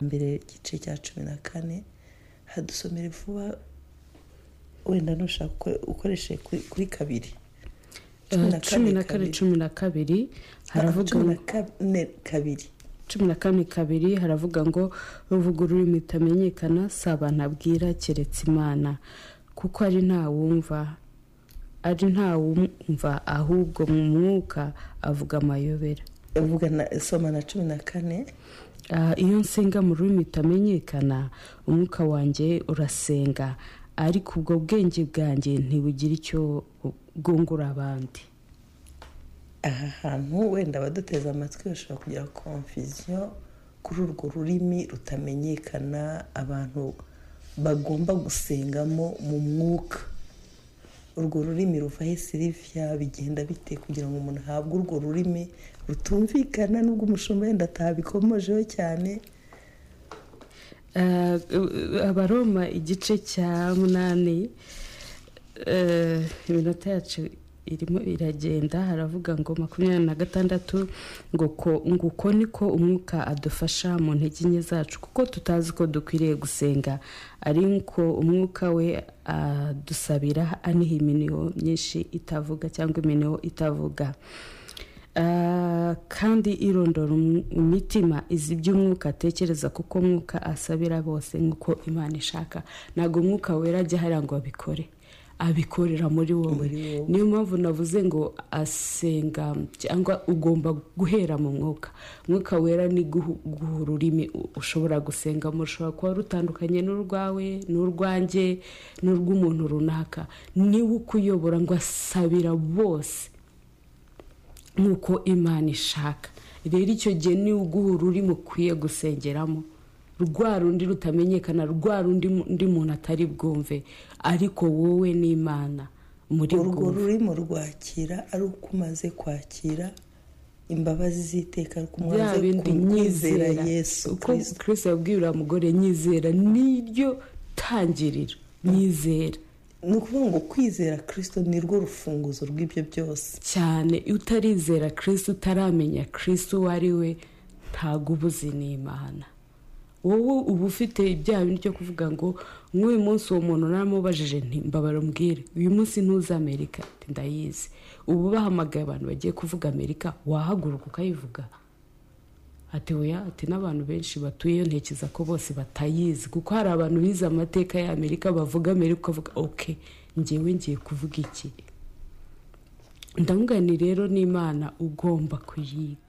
mbere igice cya cumi na kane hadusomere vuba wenda nushaka uko- ukoreshe kuri kuri kabiri cumi na kane cumi na kabiri haravuga cumi na kane kabiri cumi na kane kabiri haravuga ngo ruvuga ururimi rutamenyekana si abantu abwira keretse imana kuko ari nta wumva ari nta wumva ahubwo mu mwuka avuga amayobera uvuga na soma na cumi na kane Ah, iyo nsenga mu rurimi rutamenyekana umwuka wanjye urasenga ariko ubwo bwenge bwanjye ntibugira icyo bwungura abandi aha hantu wenda abaduteze amatwi bashobora kugira konfisiyo kuri urwo rurimi rutamenyekana abantu bagomba gusengamo mu mwuka urwo rurimi ruvaho siriviya bigenda bite kugira ngo umuntu ahabwe urwo rurimi rutumvikana n'ubwo umushumba wenda atabikomojeho cyane Eh, abaroma igice cya munani eh, iminota yacu irimo iragenda haravuga ngo makumyabiri na gatandatu ngo ko- ngo uko niko umwuka adufasha mu ntege nke zacu kuko tutazi ko dukwiriye gusenga ari nko umwuka we adusabira aniha iminiho myinshi itavuga cyangwa iminiho itavuga Ah, kandi irondora um- imitima izi iby'umwuka atekereza kuko umwuka asabira bose nk'uko imana ishaka ntabwo umwuka wera ajya hariya ngo abikore abikorera muri wowe Muri wowe. niyo mpamvu navuze ngo asenga cyangwa ugomba guhera mu mwuka umwuka wera ni guhu- guha ururimi u- ushobora gusengamo rushobora kuba rutandukanye n'urwawe n'urwanjye n'urw'umuntu runaka niwe ukuyobora ngo asabira bose nk'uko imana ishaka rero icyo gihe ni uguha ururimi ukwiye gusengeramo rwa rundi rutamenyekana rwa rundi mu- undi muntu atari bwumve ariko wowe n'imana muri urwo bwumve rurimo rwakira ari uko umaze kwakira imbabazi z'iteka ari uko bya umaze bindi kumwizera nyizera yesu uko kirisito kirisi yabwira wa mugore nyizera niryo tangiriro nyizera ni ukuvuga ngo kwizera kirisito ni rwo rufunguzo rw'ibyo byose cyane utarizera kirisi utaramenya kirisi uwo ari we ntabwo uba uzi n'imana wowe uba ufite ibyaha bindi byo kuvuga ngo nk'uyu munsi uwo muntu naramubajije nti mbabara mbwire uyu munsi ntuzi amerika Ati, ndayizi ubu bahamagaye abantu bagiye kuvuga amerika wahaguruka ukayivuga ati oya ati n'abantu benshi batuyeyo ntekereza ko bose batayizi kuko hari abantu bize amateka ya amerika bavuga amerika ukavuga oke ngewe ngiye kuvuga iki ndavuga ni rero n'imana ugomba kuyiga